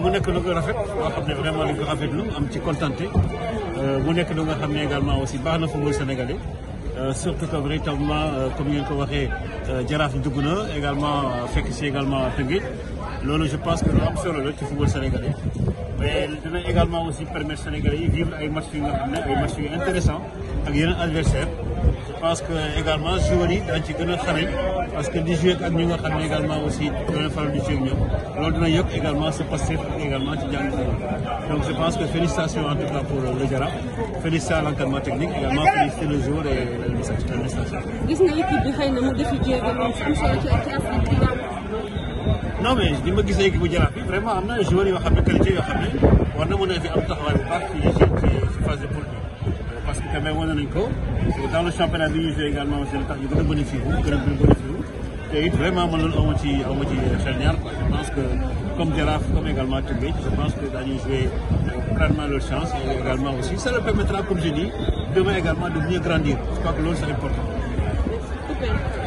mu nekk lu ko rafet loo xam ne vraiment dañ ko rafetlu am ci contenté mu nekk lu nga xam ne également aussi baax na football sénégalais surtout que véritablement comme ngeen ko waxee jaraaf dugg na également fekk si également Tëngéej loolu je pense que lu am solo la ci football sénégalais mais dina également aussi permettre sénégalais yi vivre ay matchs yu nga xam ne ay matchs yu intéressant ak yeneen adversaire je pense que également joueurs yi dañ ci gën a xarañ parce que di jouer ak ñi nga xam ne également aussi dana faral di jouer ak ñoom loolu dina yokk également ce passif ak également ci jàng donc je pense que félicitations en tout cas pour le Jaraaf félicitations à l'encadrement technique également féliciter le joueur et l'administration. gis na équipe bi xëy na mu defi jéego moom am solo ci ci Afrique bi non mais li ma gisee équipe bu Jaraaf bi vraiment am na joueurs yoo xam ne qualité yoo xam ne war na mën a fi am taxawaay bu baax ci ci phase de poule bi parce que quand même wane nañ ko dans le championnat bi ñu joué également aussi tax ñu gën a bénéficié wu gën a bénéficié wu te it vraiment man loolu awma ci awma ci xel ñaar quoi je pense que comme Jaraaf comme également Tëngéej je pense que dañuy jouer pleinement leur chance et également aussi ça leur permettra comme je dis demain également de mieux grandir je crois que loolu c'est important super